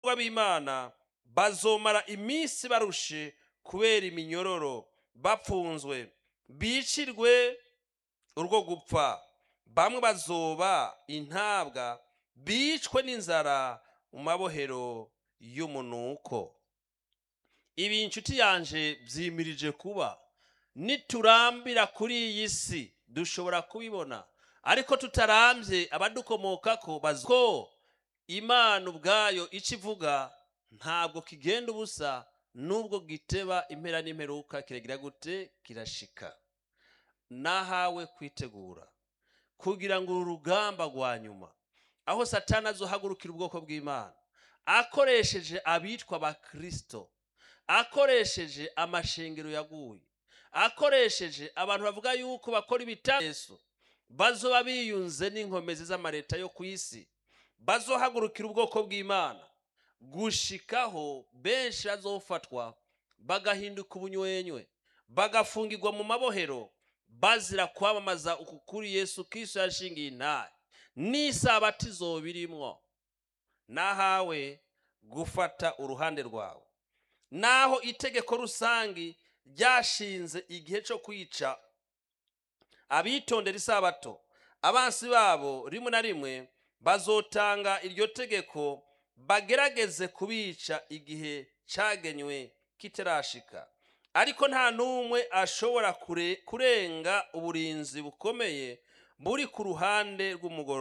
abagororwa b'imana bazomara iminsi barushe kubera iminyororo bapfunzwe bicirwe urwo gupfa bamwe bazoba intabwa bicwe n'inzara mu mabohero y'umunuko ibi inshuti yanje byimirije kuba niturambira kuri iyi si dushobora kubibona ariko tutarambye abadukomokako bazi ko imana ubwayo icyo ivuga ntabwo kigenda ubusa nubwo giteba impera n'imperuka kiragira gute kirashika nahawe kwitegura kugira ngo uru rugamba rwa nyuma aho satani azohagurukira ubwoko bw'imana akoresheje abitwa abakirisito akoresheje amashengero yaguye akoresheje abantu bavuga yuko bakora ibitayesu bazoba biyunze n'inkomezi z'amareta yo ku isi bazohagurukira ubwoko bw'imana gushikaho benshi bazofatwa bagahinduka ubunywenywe bagafungirwa mu mabohero bazira kwamamaza uku kuri yesu kirisito yashingiye intare n'isabati izobirimwo nahawe gufata uruhande rwawe naho itegeko rusange ryashinze igihe cyo kwica abitondera isabato abansi babo rimwe na rimwe bazotanga iryo tegeko bagerageze kubica igihe cyagenywe kitarashika ariko nta n'umwe ashobora kurenga uburinzi bukomeye buri ku ruhande rw'umugoroba